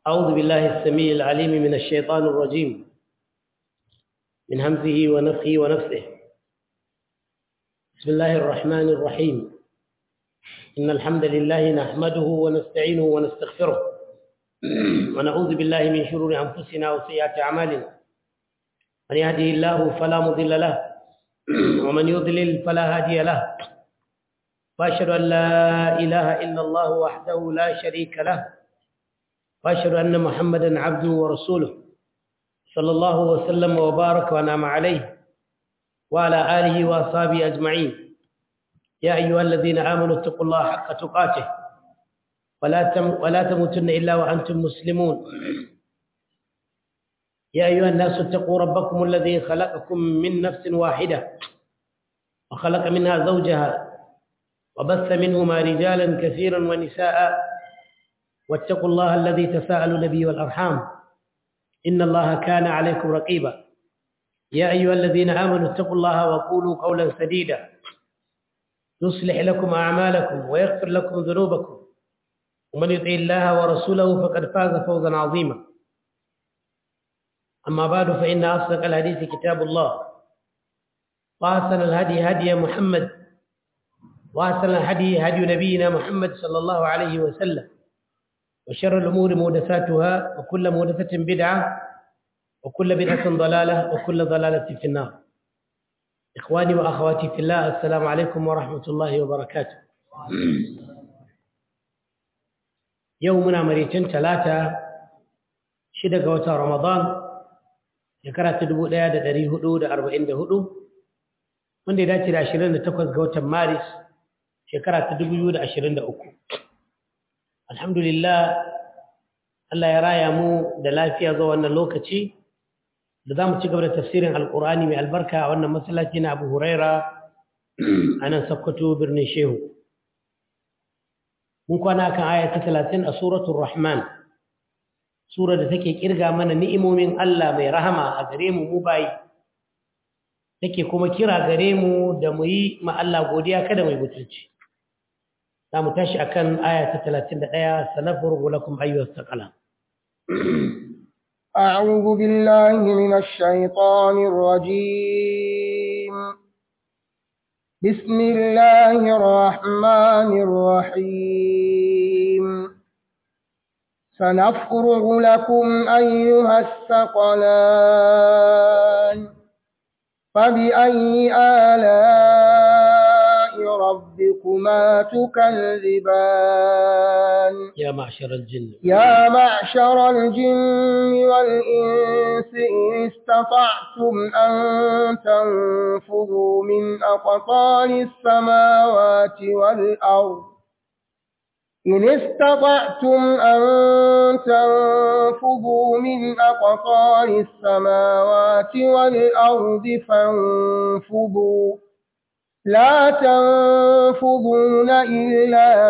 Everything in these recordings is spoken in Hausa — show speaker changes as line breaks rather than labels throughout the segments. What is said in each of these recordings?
أعوذ بالله السميع العليم من الشيطان الرجيم من همزه ونفخه ونفسه بسم الله الرحمن الرحيم إن الحمد لله نحمده ونستعينه ونستغفره ونعوذ بالله من شرور أنفسنا وسيئات أعمالنا من يهده الله فلا مضل له ومن يضلل فلا هادي له وأشهد أن لا إله إلا الله وحده لا شريك له وأشهد أن محمدا عبده ورسوله صلى الله وسلم وبارك ونعم عليه وعلى آله وأصحابه أجمعين يا أيها الذين آمنوا اتقوا الله حق تقاته ولا تم ولا تموتن إلا وأنتم مسلمون يا أيها الناس اتقوا ربكم الذي خلقكم من نفس واحدة وخلق منها زوجها وبث منهما رجالا كثيرا ونساء واتقوا الله الذي تساءلوا به والأرحام إن الله كان عليكم رقيبا يا أيها الذين آمنوا اتقوا الله وقولوا قولا سديدا يصلح لكم أعمالكم ويغفر لكم ذنوبكم ومن يطع الله ورسوله فقد فاز فوزا عظيما أما بعد فإن أصدق الحديث كتاب الله وأحسن الهدي هدي محمد وأحسن الهدي هدي نبينا محمد صلى الله عليه وسلم وشر الأمور محدثاتها وكل محدثة بدعة وكل بدعة ضلالة وكل ضلالة في النار إخواني وأخواتي في الله السلام عليكم ورحمة الله وبركاته يومنا مريتين ثلاثة شدة وتا رمضان shekara ta dubu ɗaya da ɗari hudu da arba'in da hudu wanda ya dace da ashirin da takwas ga watan maris shekara ta dubu biyu da ashirin da uku alhamdulillah Allah ya raya mu da lafiya zuwa wannan lokaci da za mu ci gaba da tafsirin alkur'ani mai albarka a wannan masallaci na abu huraira a nan sakkwato birnin shehu mun kwana kan aya ta talatin a suratul rahman sura da take kirga mana ni'imomin Allah mai rahama a gare mu mu bayi take kuma kira gare mu da mu yi ma Allah godiya kada mu yi butulci za mu tashi akan aya ta 31 sanafurgu lakum ayyuhas saqala
أعوذ بالله من الشيطان الرجيم بسم الله الرحمن الرحيم سنفرغ لكم أيها الثقلان فبأي آلاء ربكما تكذبان
يا معشر الجن
يا معشر الجن والإنس إن استطعتم أن تنفذوا من أقطار السماوات والأرض إن استطعتم أن تنفذوا من أقطار السماوات والأرض فانفذوا لا تنفذون إلا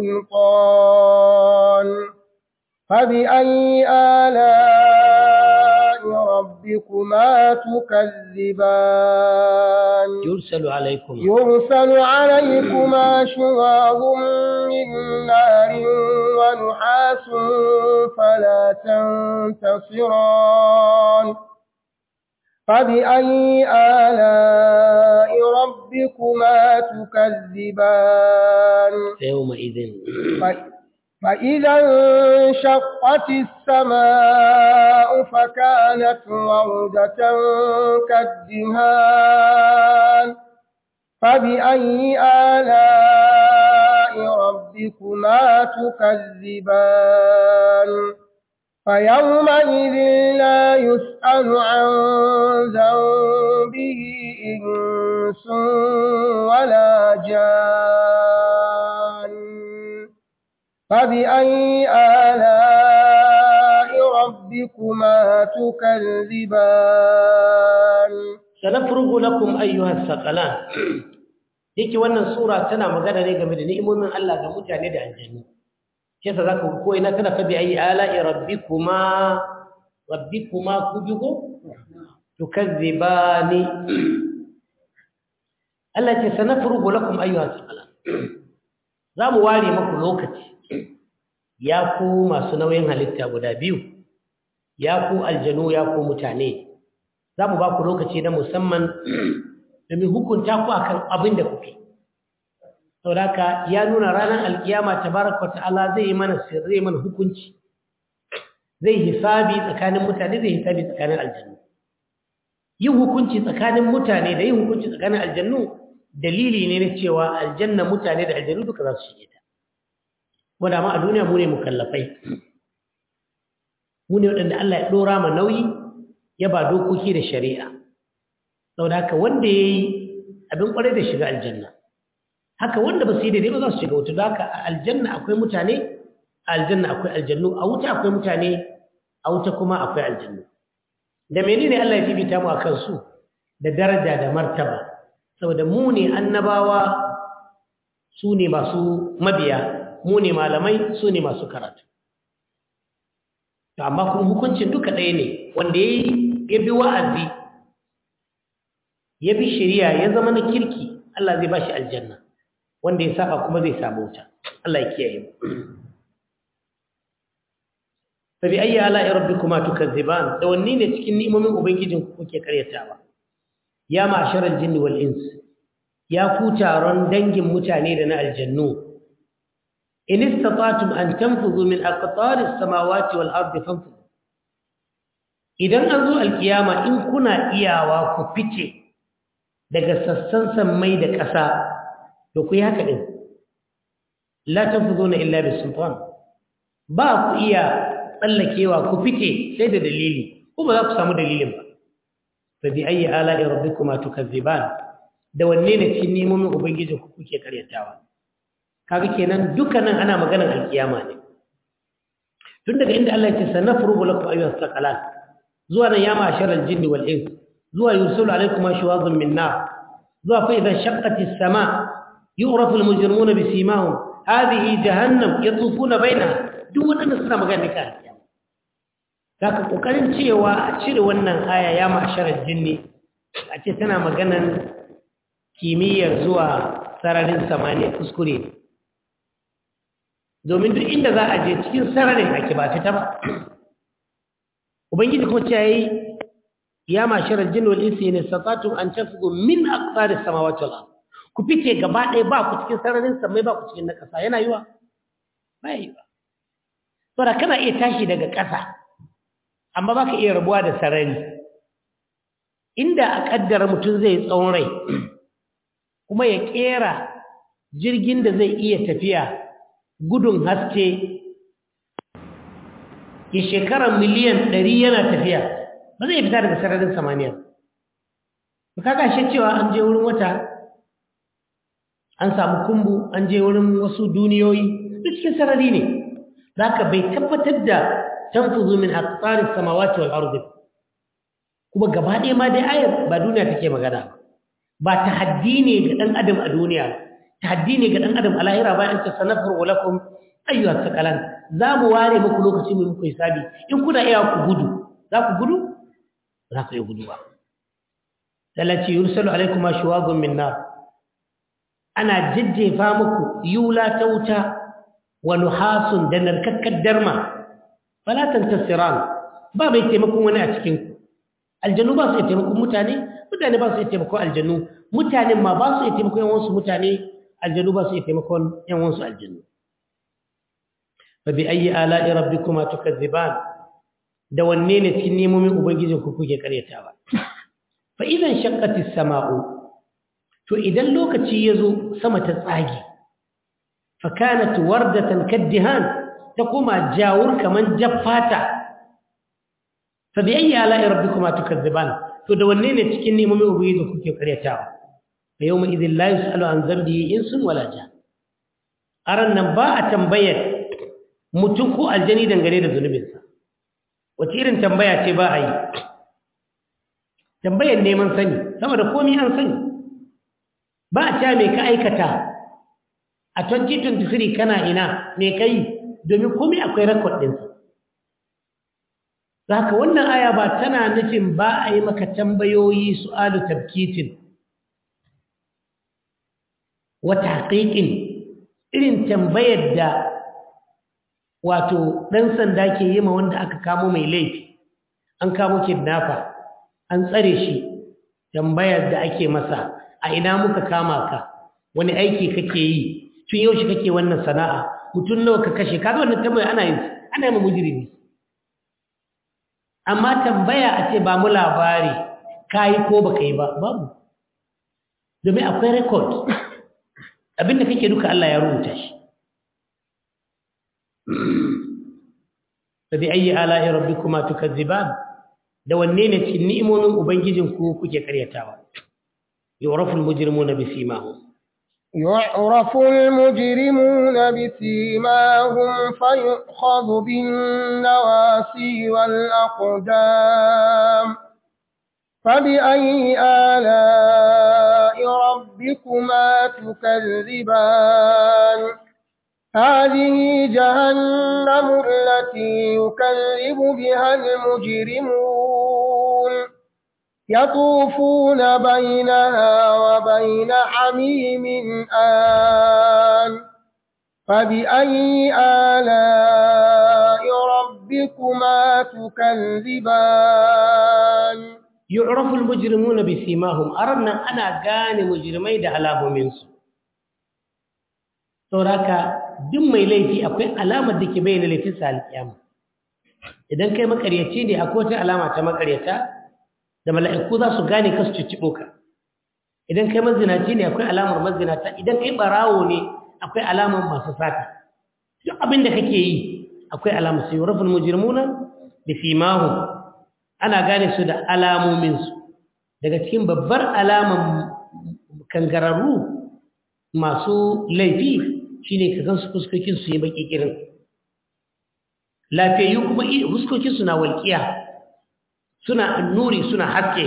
بسلطان فبأي آلاء ربكما تكذبان
يرسل عليكم
يرسل عليكما شواظ من نار ونحاس فلا تنتصران فبأي آلاء ربكما تكذبان
يومئذ
فإذا انشقت السماء فكانت وردة كالدهان فبأي آلاء ربكما تكذبان فيومئذ لا يسأل عن ذنبه إنس ولا جان فبأي آلاء ربكما تكذبان
sanafrugu lakum ayyuhas saqalan yake wannan sura tana magana ne game da ni'imomin Allah ga mutane da aljannu shi yasa zaka ko ina kana fa bi ayi ala'i rabbikuma rabbikuma kujugo tukazzibani Allah ce sanafrugu lakum ayyuhas saqalan za mu ware maku lokaci ya ku masu nauyin halitta guda biyu ya ku aljanu ya ku mutane za mu ba ku lokaci na musamman domin hukunta ku akan abin da kuke saboda ya nuna ranar alkiyama tabaraka ta'ala zai yi mana sirri mana hukunci zai hisabi tsakanin mutane zai hisabi tsakanin aljannu yin hukunci tsakanin mutane da yin hukunci tsakanin aljannu dalili ne na cewa aljanna mutane da aljannu duka za su shige ta wanda ma a duniya mu ne mukallafai mu ne waɗanda Allah ya ɗora ma nauyi ya ba dokoki da shari'a saboda haka wanda ya yi abin ƙwarai da shiga aljanna haka wanda ba su yi daidai ba za su shiga wuta da haka a aljanna akwai mutane a aljanna akwai aljannu a wuta akwai mutane a wuta kuma akwai aljannu da menene Allah ya fifita mu akan su da daraja da martaba saboda mu ne annabawa su ne masu mabiya mu ne malamai su ne masu karatu to amma kuma hukuncin duka ɗaya ne wanda ya bi wa'azi ya bi shari'a ya zama na kirki Allah zai ba shi aljanna wanda ya saba kuma zai samu wuta Allah ya kiyaye mu fa bi ayyi ala'i rabbikuma tukazziban da wanne ne cikin ni'imomin ubangijin ku kuke karyatawa ya ma'sharal jinni wal ins ya ku taron dangin mutane da na aljannu in istata'tum an tanfudhu min aqtari as-samawati wal ardi fanfudhu idan an zo alkiyama in kuna iyawa ku fice daga sassan sammai da ƙasa to ku yi haka din la tanfudhuna illa bisultan ba ku iya tsallakewa ku fice sai da dalili ko ba za ku samu dalilin ba fa bi ayyi ala'i rabbikuma tukazziban da wanne ne cikin nemomin ubangiji ku kuke karyatawa kaga kenan dukkanin ana maganar alkiyama ne tun daga inda Allah ya ce sanafrugu lakum ayyuhas saqalan zuwa nan ya ma'ashar aljinni wal ins zuwa yursalu alaykum ashwazun min nar zuwa fa idha shaqqati as-sama yu'rafu al-mujrimuna bisimahum hadhihi jahannam yatufuna bainaha duk wadannan suna magana kan alkiyama zaka kokarin cewa a cire wannan aya ya ma'ashar aljinni a ce tana maganan kimiyyar zuwa sararin samaniya kuskure ne domin duk inda za a je cikin sararin ake ba fita ba ubangiji kuma ce yayi ya mashirar jin wal insi ne satatu an tafigu min aqsari samawati wal ard ku fice gaba ɗaya ba ku cikin sararin samai ba ku cikin na ƙasa yana yiwa ba yiwa saboda kana iya tashi daga ƙasa amma baka iya rabuwa da sarari inda a kaddara mutum zai tsawon rai kuma ya kera jirgin da zai iya tafiya gudun haske ya shekara miliyan ɗari yana tafiya ba zai fita daga sararin samaniya ba kaga shi cewa an je wurin wata an samu kumbu an je wurin wasu duniyoyi duk cikin sarari ne za ka bai tabbatar da tanfuzu min aqtaris samawati wal ardi kuma gaba ɗaya ma dai ayar ba duniya take magana ba ba tahaddi ne ga ɗan adam a duniya tahaddi ne ga ɗan adam a lahira bayan ta sanafar wa lakum ayyuha sakalan za mu ware muku lokaci mu muku hisabi in kuna iya ku gudu za ku gudu za ku iya gudu ba talaci yursalu alaikum ashwazun min nar ana jajjefa muku yula ta wuta wa nuhasun da narkakkar darma fala tantasiran ba mai taimakon wani a cikin ku aljannu ba su iya taimakon mutane mutane ba su iya taimakon aljannu mutanen ma ba su iya taimakon yawansu mutane aljannu ba su iya taimakon yawansu aljannu fa bi ayyi ala'i rabbikuma tukazziban da wanne ne cikin nemomin ubangijin ku kuke karyatawa fa idan shaqqatis sama'u to idan lokaci yazo sama ta tsage fa kanat wardatan kaddihan ta kuma jawur kaman jaffata fa bi ayyi ala'i rabbikuma tukazziban to da wanne ne cikin nemomin ubangiji kuke karyatawa fa yawma idhil la yusalu an dhanbihi insun wala jan aran nan ba a tambayar mutum ko aljani dangane da zunubinsa wace irin tambaya ce ba a yi tambayar neman sani saboda komai an sani ba a cewa me ka aikata a 2023 kana ina me kai domin komai akwai rekod ɗinsa Zaka wannan aya ba tana nufin ba a yi maka tambayoyi su'alu tabkitin wata haƙiƙin irin tambayar da wato ɗan sanda ke yi ma wanda aka kamo mai laifi an kamo kidnapper an tsare shi tambayar da ake masa a ina muka kama ka wani aiki kake yi tun yaushe kake wannan sana'a mutum nawa ka kashe kaga wannan tambaya ana yin ana yi ma mujrimi amma tambaya a ce ba mu labari kayi ko baka yi ba babu domin akwai record abinda kake duka Allah ya rubuta shi fabi ayi ala'i rabbikuma tukazziban da wanne ne cikin ni'imomin ubangijin ku kuke karyatawa yu'rafu al-mujrimuna bisimahum
يعرف المجرمون بسيماهم فيؤخذ بالنواسي والأقدام فبأي آلاء ربكما تكذبان هذه جهنم التي يكذب بها المجرمون يطوفون بينها وبين حميم آن فبأي آلاء ربكما تكذبان
yu'rafu al-mujrimuna bisimahum arannan ana gane mujrimai da alamomin su sauraka duk mai laifi akwai alamar da ke bayyana laifin sa alƙiyama idan kai makaryaci ne akwai wata alama ta makaryata da mala'iku za su gane ka su cicciɓo ka idan kai mazinaci ne akwai alamar mazinata idan kai barawo ne akwai alamar masu sata duk abin da kake yi akwai alamar su yu'rafu al-mujrimuna bisimahum ana gane su da alamominsu daga cikin babbar alaman kangararru masu laifi shine ka gansu fuskokin su yi baki kirin lafiyayyu kuma fuskokin su na walƙiya suna nuri suna haske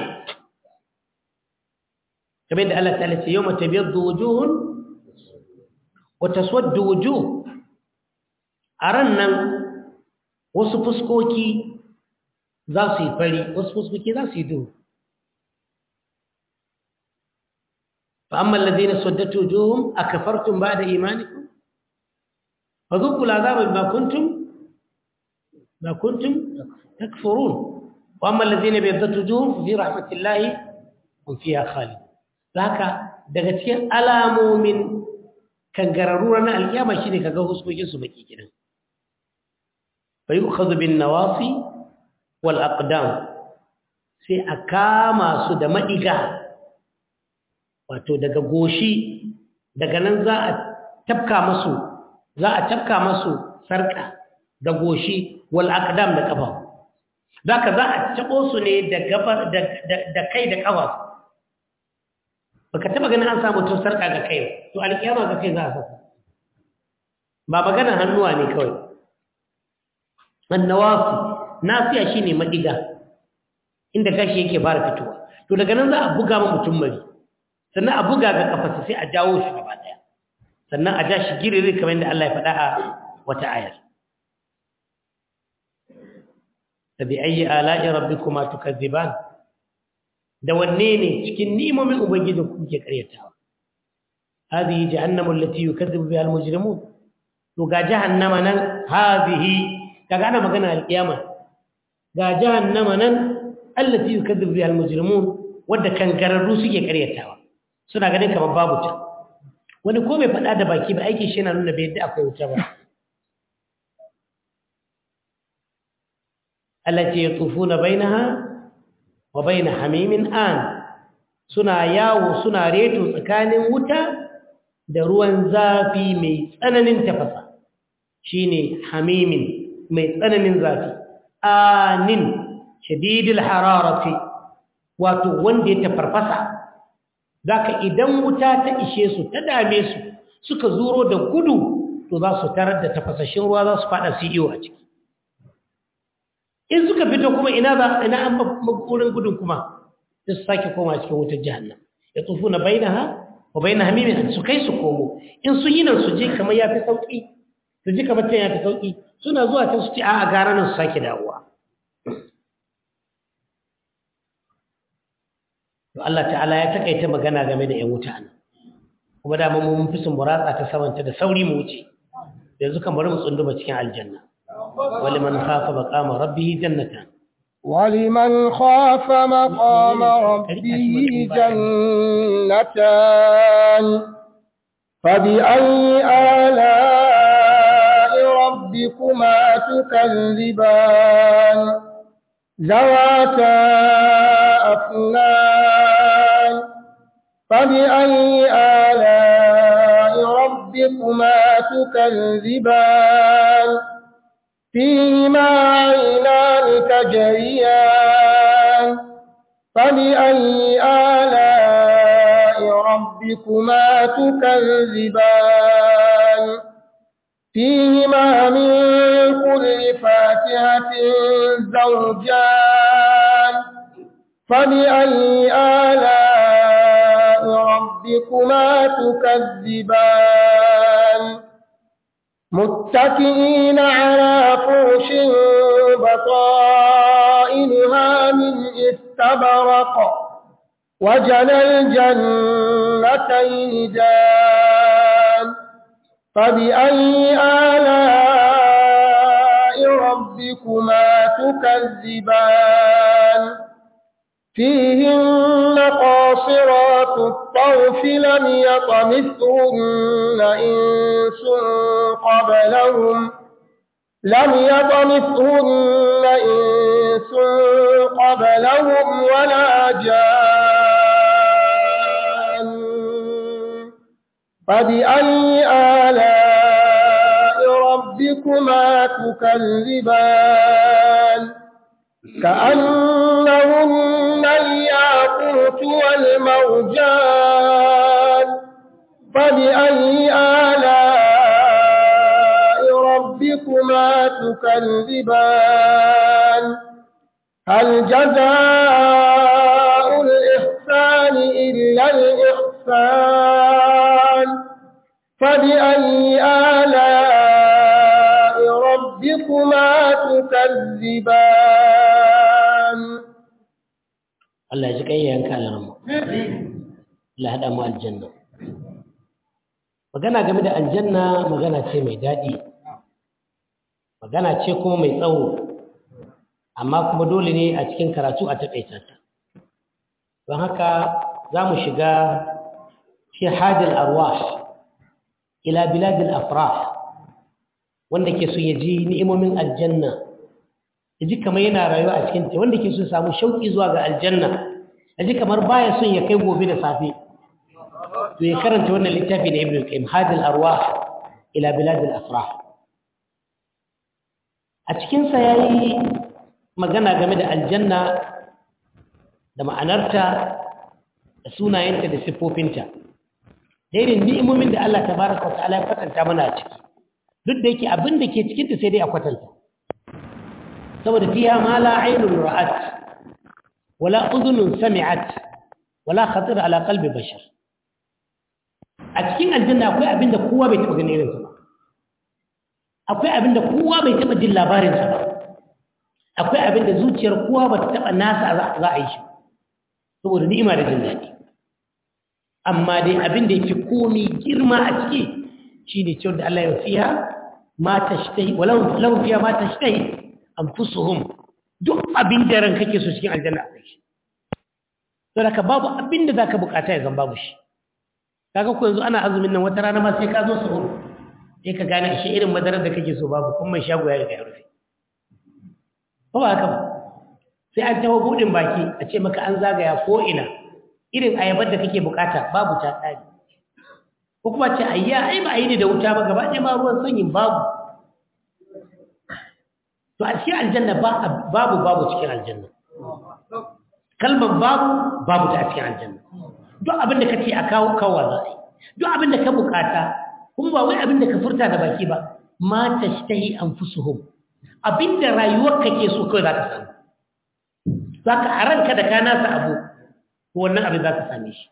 kamar da Allah ta'ala ce yawma tabyaddu wujuhun wa taswaddu wujuh aran nan wasu fuskoki za su yi fari wasu fuskoki za su yi duhu فأما الذين سدت وجوههم أكفرتم بعد إيمانكم فذوقوا العذاب بما كنتم ما كنتم تكفرون وأما الذين بيضت وجوههم في رحمة الله هم فيها خالد ذاك daga cikin alamomin kangararru na alkiyama shine kaga huskokin su baki kidan fa yu'khadhu bin nawasi wal aqdam sai a kama su da madiga wato daga goshi daga nan za a tafka masu za a tafka masu sarka da goshi wal aqdam da kafa zaka za a tabo su ne da gabar da kai da kafa baka taba ganin an samu to sarka ga kai to alkiyama ga kai za a saka ba magana hannuwa ne kawai annawafi nasiya shine madiga inda gashi yake fara fitowa to daga nan za a buga ma mutum mari sannan a buga ga kafarsa sai a jawo shi gaba daya sannan a ja shi giriri kamar yadda Allah ya faɗa a wata ayar tabi ayi ala'i rabbikuma tukazziban da wanne ne cikin ni'imomin ubangijin ku kuke karyatawa hadhihi jahannamu allati yukazzibu biha almujrimun to ga jahannama nan hadhihi kaga ana magana alkiyama ga jahannama nan allati yukazzibu biha almujrimun wadda kangararru suke karyatawa suna ganin kamar babu ta wani ko bai faɗa da baki ba aikin shi yana nuna bai yadda akwai wuta ba Allah ce yatufuna bainaha wa bain hamimin an suna yawo suna reto tsakanin wuta da ruwan zafi mai tsananin tafasa shine hamimin mai tsananin zafi anin shadidil hararati wato wanda ya tafarfasa zaka idan wuta ta ishe su ta dame su suka zuro da gudu to za su tarar da tafasashin ruwa za su fada su iyo a ciki in suka fito kuma ina za ina an maburin gudun kuma sai su sake koma cikin wutar jahannam ya tsufu na bainaha wa bainaha mimin su kai su komo in sun yi nan su je kamar ya fi sauki su ji kamar can ya fi sauki suna zuwa can su ce a gara nan su sake dawowa to Allah ta'ala ya takaita magana game da 'yan wuta nan kuma da mun fi sun muratsa ta samanta da sauri mu wuce yanzu kan bari mu tsunduma cikin aljanna wali man khafa maqama rabbih jannatan
ولمن خاف مقام ربه جنتان فبأي آلاء ربكما تكذبان ذواتا أفنان فبأي آلاء ربكما تكذبان فيهما عينان تجريان فبأي آلاء ربكما تكذبان فيهما من كل فاكهة زوجان فبأي آلاء ربكما تكذبان متكئين على فرش بطائنها من استبرق وجنى الجنتين دان فبأي آلاء ربكما تكذبان فيهن قاصرات الطرف لم يطمثهن إنس قبلهم لم يطمثهن إنس قبلهم ولا جان فبأي آلاء ربكما تكذبان كأنهن الياقوت والمرجان فبأي آلاء ربكما تكذبان هل جزاء الإحسان إلا الإحسان فبأي آلاء ربكما تكذبان
Allah ya ji kayyayen kalamu Allah haɗa mu aljanna magana game da aljanna magana ce mai daɗi magana ce kuma mai tsawo amma kuma dole ne a cikin karatu a taƙaita ta don haka za mu shiga fi hadin arwah ila biladil afrah wanda ke so ya ji ni'imomin aljanna ya ji kamar yana rayuwa a cikin ta wanda ke so samu shauƙi zuwa ga aljanna ya ji kamar baya son ya kai gobe da safe to ya karanta wannan littafi na ibn al-qayyim hadil arwah ila biladil afrah a cikin sa yayi magana game da aljanna da ma'anarta da sunayenta da siffofinta da irin ni'imomin da Allah tabaraka wa ta'ala ya kwatanta mana a ciki duk da yake abin da ke cikinta sai dai a kwatanta saboda fiya ma la ainun ra'at wala udhunun sami'at wala khatir ala qalbi bashar a cikin aljanna akwai abin da kowa bai taba ganin irinsa ba akwai abin da kowa bai taba jin labarinsa ba akwai abin da zuciyar kowa ba ta taba nasa za a yi shi saboda ni'ima da jin daɗi amma dai abin da yake komi girma a ciki shine cewa da Allah ya fiya ma tashtahi walau lahum fiya ma tashtahi anfusuhum duk abin da ran kake so cikin aljanna akwai shi don haka babu abin da zaka bukata ya zan babu shi kaga ko yanzu ana azumin nan wata rana ma sai ka zo sahur sai ka gane shi irin madarar da kake so babu kuma mai shago ya riga ya rufe ba ba haka ba sai an taho budin baki a ce maka an zagaya ko ina irin ayabar da kake bukata babu ta tsari ko kuma ce ayya ai ba yi ne da wuta ba gaba ɗaya ma ruwan sanyin babu to a cikin aljanna babu babu cikin aljanna kalmar babu babu ta a cikin aljanna duk abin da kace a kawo kawo za a yi duk abin da ka bukata kuma ba wai abin da ka furta da baki ba ma tashtahi anfusuhum abin da rayuwar kake so kawai za ka samu za ka a ranka da ka nasa abu wannan abin za ka same shi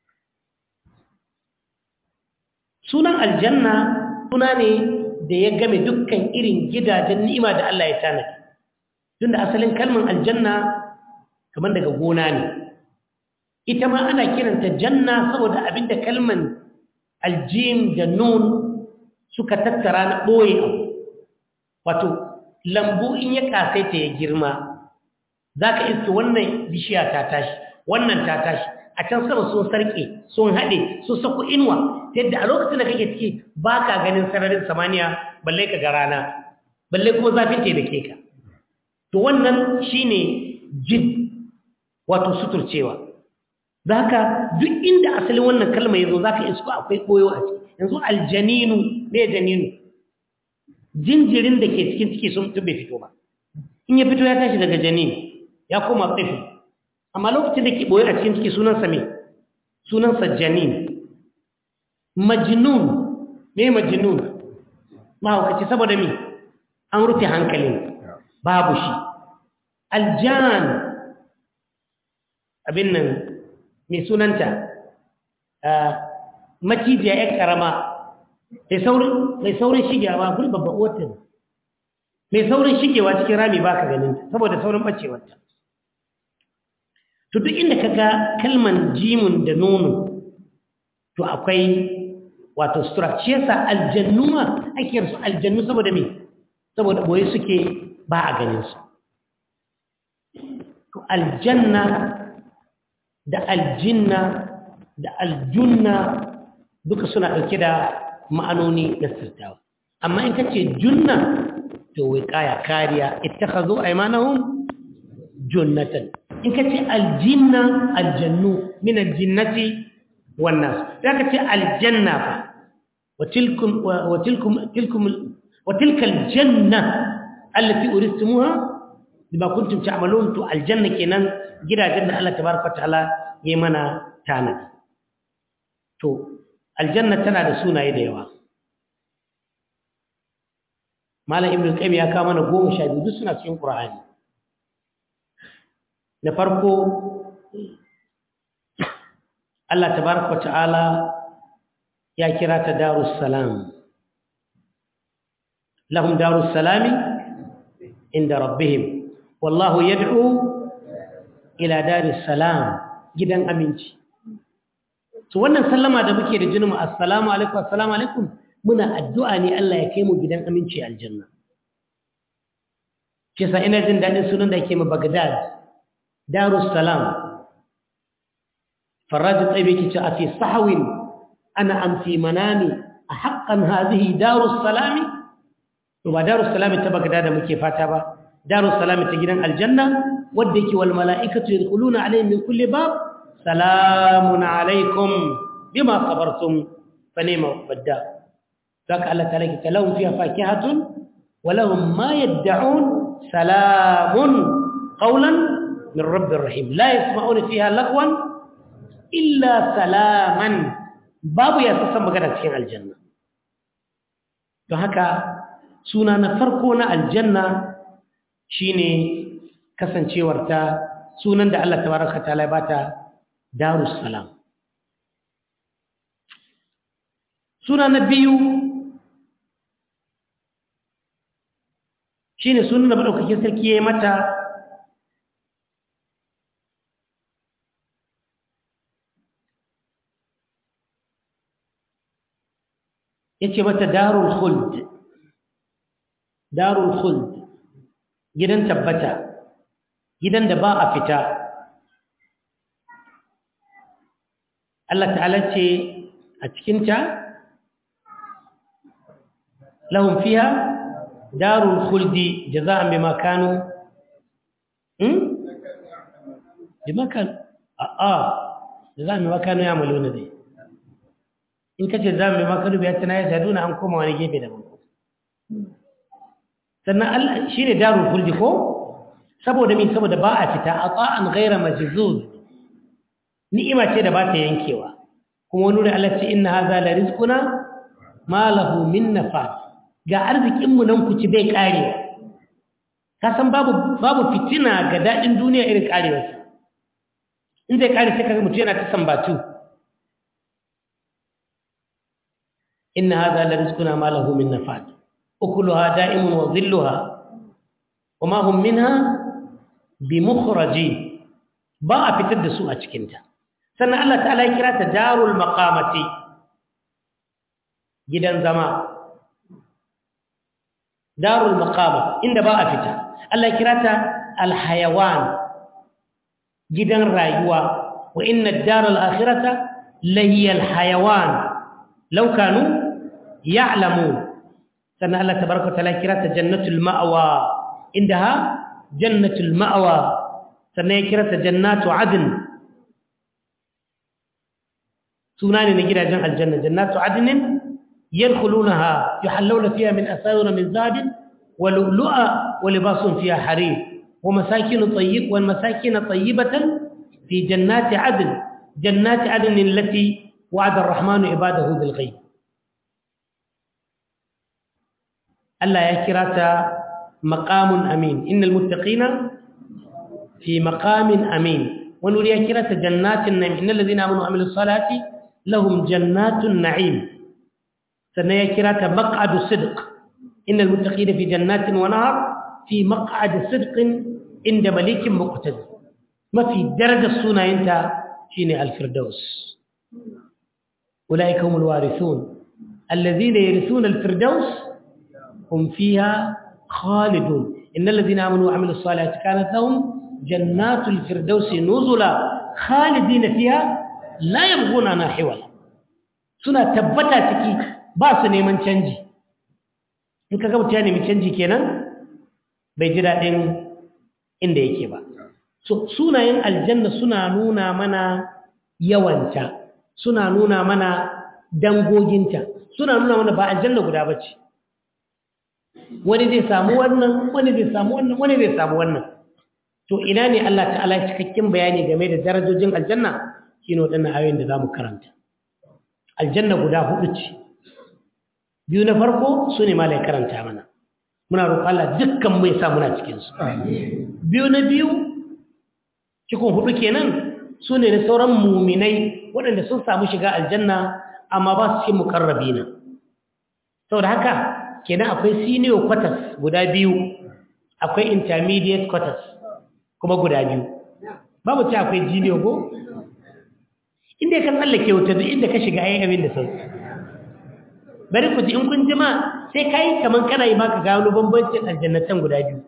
sunan aljanna suna ne da ya game dukkan irin gidajen ni'ima da Allah ya tanadi tunda asalin kalmar aljanna kamar daga gona ne ita ma ana kiranta janna saboda abinda kalman aljim da nun suka tattara na ɓoye abu wato lambu in ya kasaita ya girma za ka iske wannan bishiya ta tashi wannan ta tashi a can sama sun sarƙe sun haɗe sun sako inuwa ta yadda a lokacin da kake ciki ba ka ganin sararin samaniya balle ka ga rana balle kuma zafin ta da ke ka to wannan shine jin wato suturcewa za ka duk inda asalin wannan kalma ya zo za ka isko akwai ɓoyo a ciki yanzu aljaninu me janinu jinjirin da ke cikin ciki sun bai fito ba in ya fito ya tashi daga janin ya koma tsifi amma lokacin da ke ɓoye a cikin ciki sunansa me sunansa janin majnun me majnun mahaukaci saboda me an rufe hankalin babu shi aljan abin nan mai sunanta macijiya ya karama mai saurin shigewa guri babban watan mai saurin shigewa cikin rami ba ka ganin saboda saurin bacewarta to duk inda ka ga kalman jimun da nono to akwai wato structure sa aljannuma ake yarsu aljannu saboda me saboda boye suke ba a ganin su to aljanna da aljinna da aljunna duka suna ɗauke da ma'anoni na sirtawa amma in kace junna to wai kaya kariya ittakhadhu aymanahum junnatan in kace aljinna aljannu min aljinnati wan nas da kace aljanna fa wa tilkum wa tilkum tilkum wa tilka aljanna allati uristumuha bima kuntum ta'malun to aljanna kenan gidajen da Allah tabaraka ta'ala yayi mana tanadi to aljanna tana da sunaye da yawa malam ibnu qayyim ya kawo mana goma sha biyu duk suna cikin qur'ani na farko Allah tabaraka ta'ala ya kira ta darus salam lahum darus salami inda rabbihim wallahu yad'u ila daris salam gidan aminci to wannan sallama da muke da jinin assalamu alaikum assalamu alaikum muna addu'a ne Allah ya kai mu gidan aminci aljanna kisa ina jin dadin sunan da yake ma Baghdad Darus Salam Faraj Tsabi kice a fi sahwin ana am fi manami a haqqan hadhihi Darus Salam to ba Darus Salam ta Baghdad da muke fata ba Darus Salam ta gidan aljanna wanda yake wal mala'ikatu yadkhuluna alayhim min kulli bab salamun alaikum bima sabartum fa ni'ma badda ذاك الله تعالى لهم فيها فاكهة ولهم ما يدعون سلام قولا من رب الرحيم لا يسمعون فيها لغوا إلا سلاما باب يسسم بغدا cikin aljanna to haka suna na farko na aljanna shine kasancewar ta sunan da Allah tabaraka taala ya bata darus salam suna na biyu shi ne sunan da maɗaukakin sarki ya yi mata ya ce mata darul khuld darul khuld gidan tabbata gidan da ba a fita Allah ta'ala ce a cikinta lahum fiha darul khuldi jaza'an bima kanu hmm bima kan a a jaza'an bima kanu ya'maluna dai in kace jaza'an bima kanu biya tana ya saduna an koma wani gefe daban sannan Allah shine darul khuldi ko saboda me saboda ba a fita ata'an ghayra majzuz ni'ima ce da ba ta yankewa kuma wani da Allah ce inna hadha la rizquna ma lahu min nafas ga arzikinmu nan ku ci bai ƙare ka san babu babu fitina ga daɗin duniya irin ƙarewarsa in zai ƙare sai kaga mutum yana ta sambatu inna hadha la rizquna ma lahu min nafad ukuluha da'imun wa dhilluha wa ma hum minha bimukhrajin ba a fitar da su a cikin ta sannan Allah ta'ala ya kira ta darul maqamati gidan zama darul maqama inda ba a fita Allah ya kira ta alhayawan gidan rayuwa wa inna ad-daral akhirata lahiyal hayawan law kanu ya'lamun sannan Allah tabaraka ta'ala kira ta jannatul ma'wa indaha jannatul ma'wa sannan ya kira ta jannatu adn suna ne na gidajen aljanna jannatu adnin yadkhulunaha yuhallawna fiha min asawir min zahabin wa lu'lu'a wa libasun fiha harir wa masakin tayyib wa masakin tayyibatan fi jannati adn jannati adn allati wa'ada ar-rahmanu ibadahu bil ghaib Allah ya kira ta maqamun amin innal muttaqina fi maqamin amin wani wuri ya kira ta jannatin na'im innal ladhina amanu wa amilus salati lahum jannatun na'im sannan ya kira ta maq'adu sidq innal muttaqina fi jannatin wa nahar fi maq'adi sidqin inda malikin muqtadir mafi darajar sunayenta shine al-firdaus ulaika humul warithun alladhina yarithuna al-firdaus hum fiha khalidun innal ladhina amanu wa amilus salati kanat lahum jannatul firdausi nuzula khalidina fiha la yabghuna na hiwala suna tabbata ciki ba su neman canji in kaga mutum ya nemi canji kenan bai ji daɗin inda yake ba so sunayen aljanna suna nuna mana yawanta suna nuna mana dangoginta suna nuna mana ba aljanna guda ba ce wani zai samu wannan wani zai samu wannan wani zai samu wannan to ina ne Allah ta'ala cikakken bayani game da darajojin aljanna shine waɗannan ayoyin da zamu karanta aljanna guda hudu ce biyu na farko su ne malai karanta mana muna roƙon Allah dukkan mai sa muna cikin su biyu na biyu cikin hudu kenan su ne da sauran muminai waɗanda sun samu shiga aljanna amma ba su cikin mukarrabina saboda haka kenan akwai senior quarters guda biyu akwai intermediate quarters kuma guda biyu babu ce akwai jiniyo ko inda ka tsallake wuta duk inda ka shiga ayi abin da sauki bari ku ji in kun jima sai kai kaman kana yi maka gano bambancin aljannatan guda biyu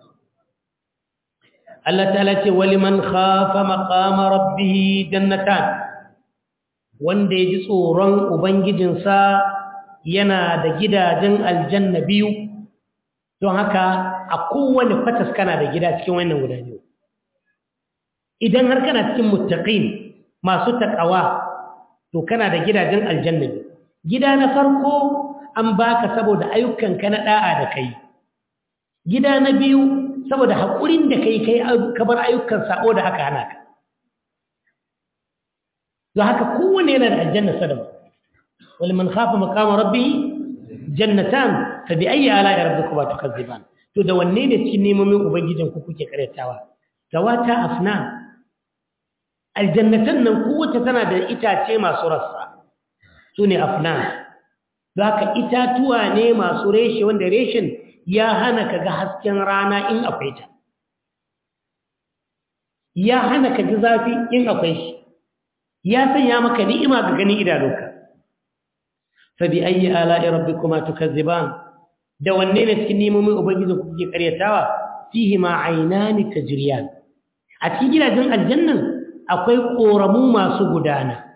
Allah ta'ala ce waliman khafa maqama rabbih jannatan wanda ya ji tsoron ubangijinsa yana da gidajen aljanna biyu don haka a kowane fatas kana da gida cikin wannan guda biyu idan har kana cikin muttaqin masu takawa to kana da gidajen aljanna gida na farko an baka saboda ayyukanka na da'a da kai gida na biyu saboda haƙurin da kai kai kabar ayyukan sabo da aka hana ka don haka kowane yana da aljanna sadama wal man khafa maqama rabbih jannatan fa bi ayyi ala'i rabbikuma tukazziban to da wanne ne cikin nemomin ubangijin ku kuke karyatawa gawata afna aljannatan nan kowace tana da itace masu rassa su ne afna za ka itatuwa ne masu reshe wanda reshen ya hana ka ga hasken rana in akwai ta ya hana ka ji zafi in akwai shi ya sanya maka ni'ima ga ganin idanunka fa bi ayyi ala'i rabbikuma tukazziban da wanne ne cikin nemomin ubangiji kuke karyatawa fihi ma aynani tajriyan a cikin gidajen aljannan akwai koramu masu gudana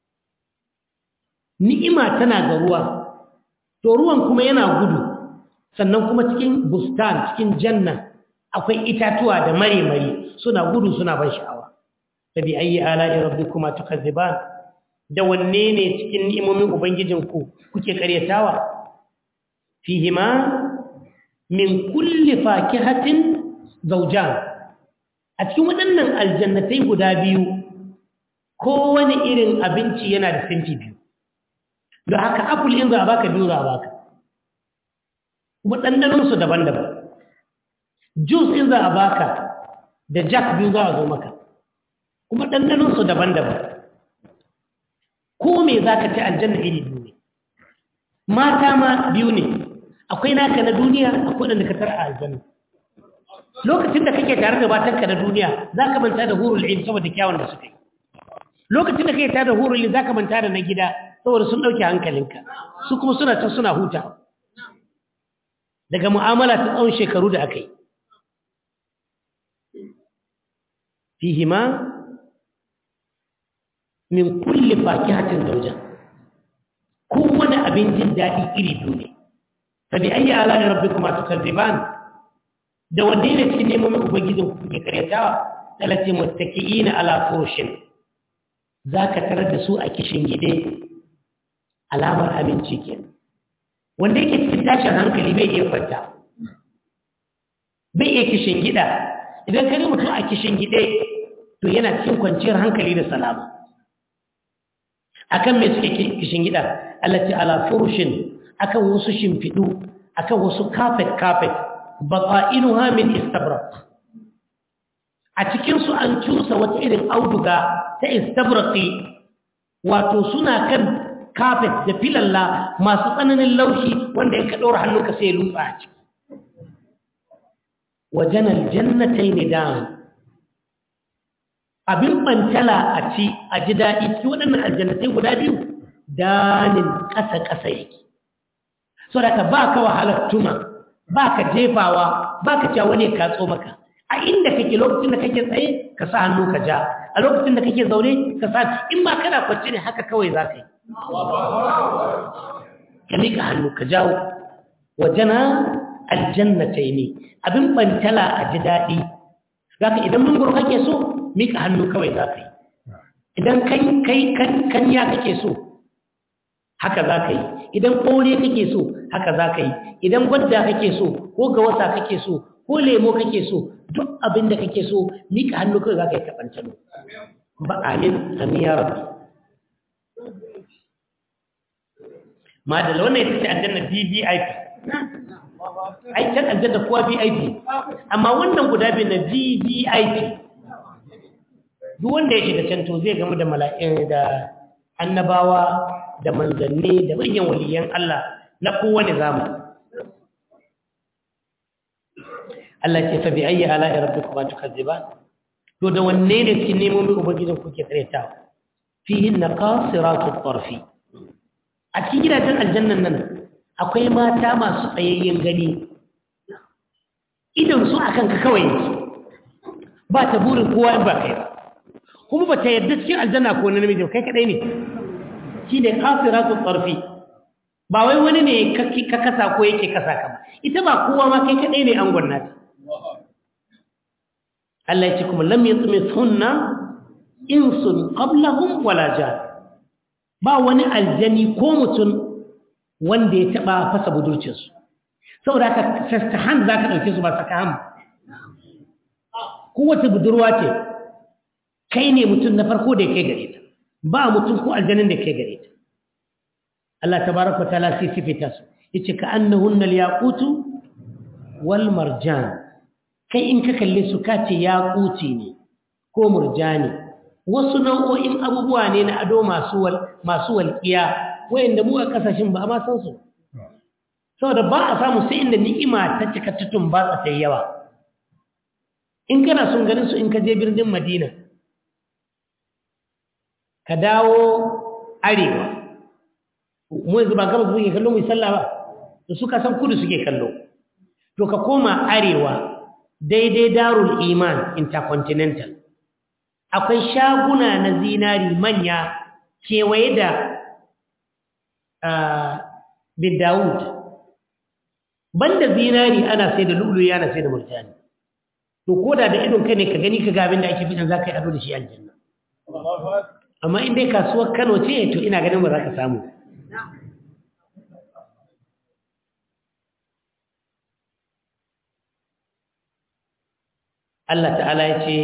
ni'ima tana ga ruwa to ruwan kuma yana gudu sannan kuma cikin bustan cikin janna akwai itatuwa da mare-mare suna gudu suna ban sha'awa fa bi ayyi ala'i rabbikuma tukazziban da wanne ne cikin ni'imomin ubangijinku kuke karyatawa fihima min kulli fakihatin zawjan a cikin waɗannan aljannatai guda biyu kowane irin abinci yana da sinti biyu da haka apple in za a baka biyu za a baka kuma ɗanɗanonsu daban-daban juice in za a baka da jack biyu za a zo maka kuma ɗanɗanonsu daban-daban ko me za ka ci aljanna iri biyu ne mata ma biyu ne akwai naka na duniya akwai ɗanda ka tara a aljanna lokacin da kake tare da matanka na duniya za ka manta da hurul ilm saboda kyawun da suka yi lokacin da kake tare da hurul ilm za ka manta da na gida saboda sun ɗauke hankalinka su kuma suna can suna huta daga mu'amala ta tsawon shekaru da aka yi fihima min kulli fakihatin zauja kowane abin jin daɗi iri biyu ne fa bi ayyi ala'i rabbikuma tukadziban da wanda ne cikin neman ubangijin ku kuke karyatawa talati muttaqiina ala furushin zaka tarar da su a kishin gide alamar aminci kenan wanda yake cikin tashin hankali bai iya kwanta bai iya kishin gida idan ka mutum a kishin gide to yana cikin kwanciyar hankali da salama akan me suke kishin gida allati ala furushin akan wasu shimfidu akan wasu carpet carpet baqa'inuha min istabraq a cikin su an cusa wata irin auduga ta istabraqi wato suna kan carpet da filalla masu tsananin laushi wanda in ka ɗora hannunka sai ya lutsa a ciki wajen aljannatai ne da abin ɓantala a ci a ji daɗi cikin waɗannan aljannatai guda biyu danin ƙasa-ƙasa yake so da ka ba ka wahalar tuma ba ka jefawa ba ka cewa wani ka tso maka a inda kake lokacin da kake tsaye ka sa hannu ka ja a lokacin da kake zaune ka sa in ma kana kwance ne haka kawai za ka yi ka miƙa hannu ka jawo wajena aljannatai ne abin bantala a ji daɗi za ka idan mangoro kake so miƙa hannu kawai za ka yi idan kanya kake so haka za ka yi idan ƙore kake so haka za ka yi idan gwadda kake so ko gawasa kake so ko lemo kake so duk abin da kake so miƙa hannu kawai za ka yi kaɓantalo ba amin amin ya rabu ma da wannan ita ce aljanna VVIP ai can aljanna kuwa VIP amma wannan guda biyu na VVIP duk wanda ya shiga can to zai gamu da mala'in da annabawa da manzanni da manyan waliyan Allah na kowane zamani Allah ce fa bi ayyi ala'i rabbikuma tukazziban to da wanne ne cikin nemomin ubangijin kuke tsaretawa fihin naqasiratu tarfi a cikin gidajen aljannan nan akwai mata masu tsayayyen gani idan su akan ka kawai yake ba ta burin kowa ba kai ba kuma ba ta yadda cikin aljanna ko na namiji kai kadai ne shi ne kafiratu tsarfi ba wai wani ne ka kasa ko yake kasa ka ba ita ba kowa ma kai kadai ne an gwanna ta Allah ya ce kuma lam yatmithunna insun qablahum wala jan ba wani aljani ko mutum wanda ya taba fasa budurcinsu saboda haka sastahan za ka ɗauke su ba sakahan kowace budurwa ce kai ne mutum na farko da ya kai gare ta ba mutum ko aljanin da ya kai gare ta Allah tabaraka ta'ala sai sifita su yace ka annahunna al-yaqutu wal marjan kai in ka kalle su ka ce yaquti ne ko murjani wasu nau'o'in abubuwa ne na ado masu wal masu walƙiya wayanda mu a kasashen ba a ma san su saboda ba a samu sai inda ni'ima ta cika tutun ba ta yawa in kana son ganin su in ka je birnin Madina ka dawo arewa mu yanzu ba gabas suke kallo mu sallah ba to suka san kudu suke kallo to ka koma arewa daidai darul iman intercontinental akwai shaguna na zinari manya kewaye da bin Dawud banda zinari ana sai da lulu ana sai da murjani to koda da idon kai ne ka gani ka ga abin da ake bidan zaka yi ado da shi aljanna amma in dai kasuwar Kano ce to ina ganin ba za ka samu Allah ta'ala ya ce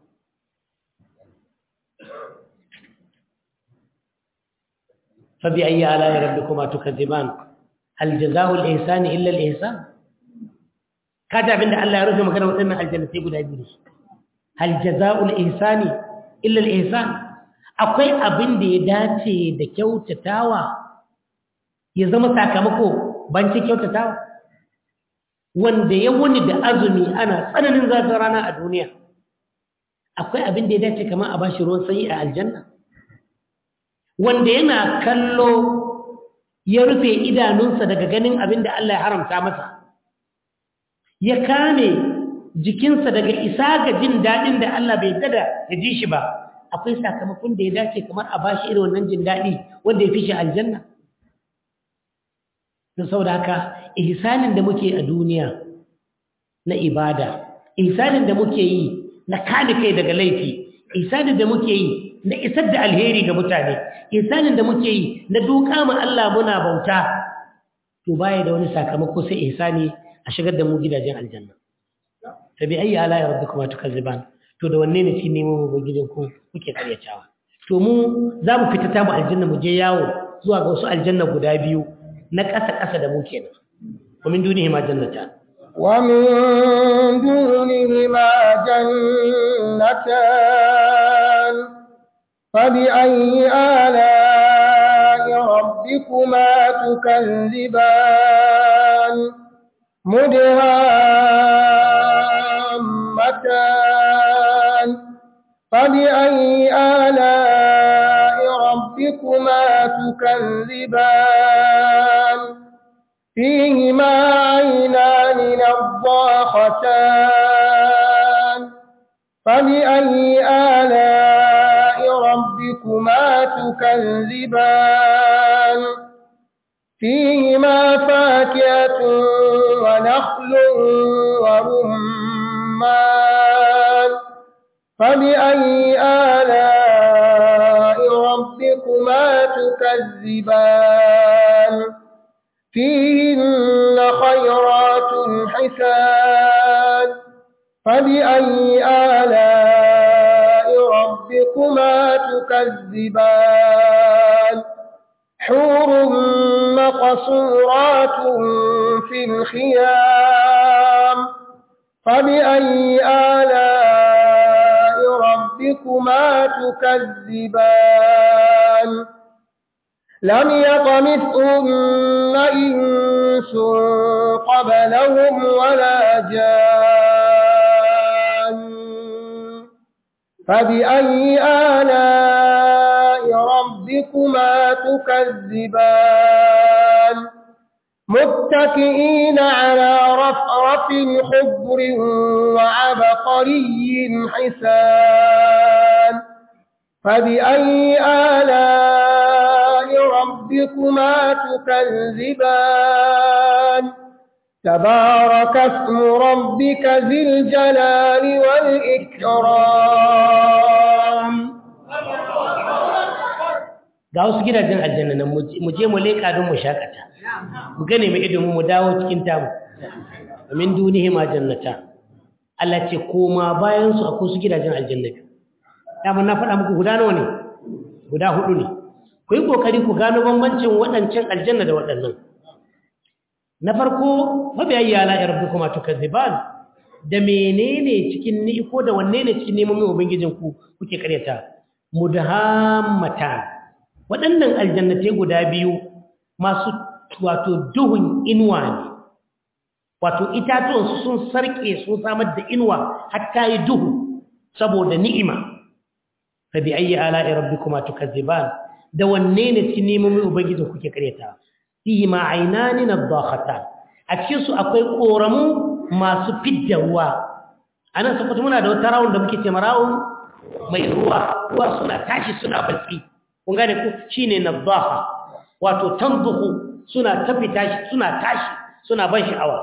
فبأي آلاء ربكما تكذبان هل جزاء الإحسان إلا الإحسان كذا عند الله يرجو مكان وطن الجنة يقول أبيش هل جزاء الإحسان إلا الإحسان akwai abin da ya dace da kyautatawa ya zama sakamako banci kyautatawa wanda ya wuni da azumi ana tsananin zafin rana a duniya akwai abin da ya dace kamar a bashi ruwan sanyi a aljanna wanda yana kallo ya rufe idanunsa daga ganin abin da Allah ya haramta masa ya kame jikinsa daga isa ga jin daɗin da Allah bai dada ya ji shi ba akwai sakamakon da ya dace kamar a bashi irin wannan jin daɗi wanda ya fi shi aljanna don saboda haka ihsanin da muke a duniya na ibada ihsanin da muke yi na kame kai daga laifi ihsanin da muke yi na isar da alheri ga mutane ihsanin da muke yi na duka ma Allah muna bauta to baya da wani sakamako sai ihsani a shigar da mu gidajen aljanna tabi ayi ala ya rabbikuma tukazziban to da wanne ne shi nemo mu ba gidan ku kuke karyatawa to mu za mu fita ta mu aljanna mu je yawo zuwa ga wasu aljanna guda biyu na ƙasa ƙasa da mu kenan wa min dunihi ma jannata
ومن دونهما جنتان فبأي آلاء ربكما تكذبان مدهامتان فبأي آلاء ربكما تكذبان فيهما عينان نضاختان فبأي آلاء ربكما تكذبان فيهما فاكهة ونخل ورمان فبأي آلاء ربكما تكذبان فيهن خيرات حسان فبأي آلاء ربكما تكذبان حور مقصورات في الخيام فبأي آلاء ربكما تكذبان لم يطمثهن إنس قبلهم ولا جان فبأي آلاء ربكما تكذبان متكئين على رفرف خضر وعبقري حسان فبأي آلاء ربكما تكذبان تبارك اسم ربك ذي الجلال والإكرام
ga wasu gidajen aljanna nan mu je mu leƙa don mu shakata mu gane mu idon mu dawo cikin tamu min dunihi ma jannata Allah ce koma bayan su akwai su gidajen aljanna biyu dama na faɗa muku guda nawa ne guda hudu ne ku yi kokari ku gano bambancin waɗancan aljanna da waɗannan na farko mabiyayi ala ya rabbi kuma tukazziban da menene cikin ni ko da wanne ne cikin neman ubangijin ku kuke karyata mudhammatan waɗannan aljannatai guda biyu masu wato duhun inuwa ne wato itatuwansu sun sarƙe sun samar da inuwa hatta yi duhu saboda ni'ima fa bi ayyi ala'i rabbikuma tukazziban da wanne ne cikin nemomin ubangiji kuke karyata fihi ma aynani nadakhatan a cikin su akwai koramu masu fidda ruwa anan saboda muna da wata rawun da muke ce marawun mai ruwa ruwa suna tashi suna batsi kun gane ku shine nadaha wato tanzuhu suna tafi tashi suna tashi suna ban sha'awa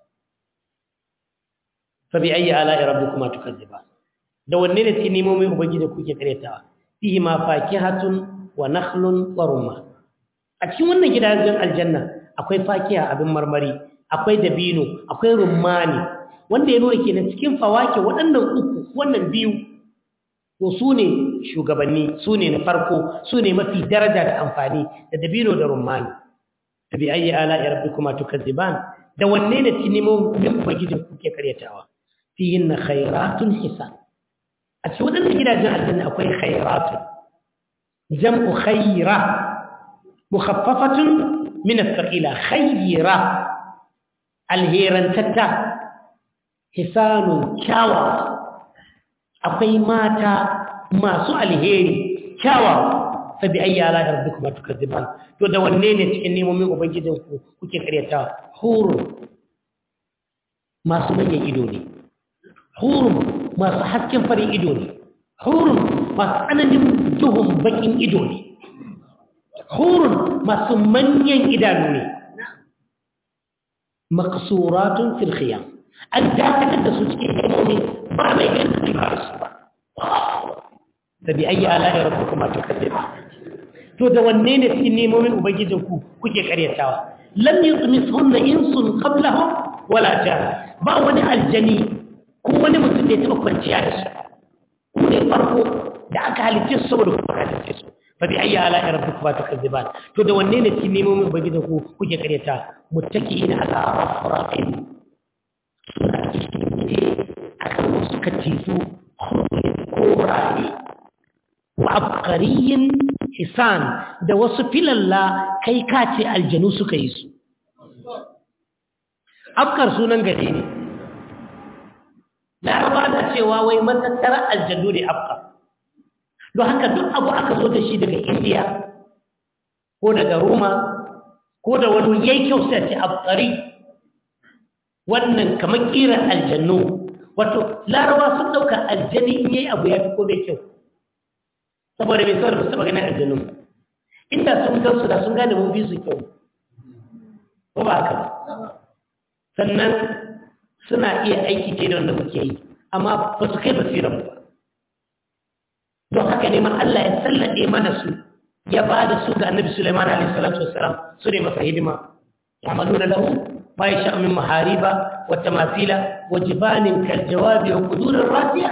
fa bi ayyi ala'i rabbikuma tukazziban da wanne ne cikin nemomin ubangiji kuke karyatawa fihi ma fakihatun wa nakhlun wa rumman a cikin wannan gidajen aljanna akwai fakiha abin marmari akwai dabino akwai rummani wanda ya nuna kenan cikin fawake waɗannan uku wannan biyu to su ne shugabanni su ne na farko su ne mafi daraja da amfani da dabino da rummani da bi ayi ala ya rabbi kuma tukazziban da wanne ne ci nemo min ubangijin kuke karyatawa fihin na khairatun hisan a cikin waɗannan gidajen aljanna akwai khairatun jam'u khaira mukhaffafatun min as-saqila khaira alhirantatta hisanun kyawa akwai mata masu alheri kyawa sabi ayyi ala rabbikuma tukazziban to da wanne ne cikin nemomin ubangijin ku kuke karyata hurun masu manyan ido ne hurun masu hasken farin ido ne hurun masu tsananin duhun bakin ido ne hurun masu manyan idanu ne maksuratun fil khiyam an dakatar da su cikin himomi ba mai ganin su ba su ba da bi ayi ala'i rabbukuma tukadzib to da wanne ne cikin nemomin ubangijin ku kuke karyatawa lam yutmithunna insun qablahum wala jan ba wani aljani ko wani mutum da ya taba kwanciya da su ku ne farko da aka halicce su saboda kuma halicce su fa bi ayyi ala'i rabbikuma tukadziban to da wanne ne cikin nemomin ubangijin ku kuke karyata muttaqiina ala rafrafin suna cikin ne akan wasu katifu koraye wa abqariyin hisan da wasu filalla kai kace aljanu suka yi su afkar sunan gari ne laraba da cewa wai matattara aljanu ne afkar don haka duk abu aka zo da shi daga indiya ko daga roma ko da wani yayi kyau sai ce afkari wannan kamar kiran aljannu wato laraba sun dauka aljani in yayi abu ya fi ko bai kyau saboda bai saboda ba su taba ganin aljannu inda sun gansu da sun gane mun bi su kyau ko ba haka ba sannan suna iya aiki ce da wanda muke yi amma ba su kai basiran ba don haka neman Allah ya sallade mana su ya ba da su ga annabi Sulaiman alaihi salatu wassalam su ne masa hidima ya'maluna lahu ma yasha min mahariba wa tamathila wa jibanin kal jawabi wa qudurir rasiya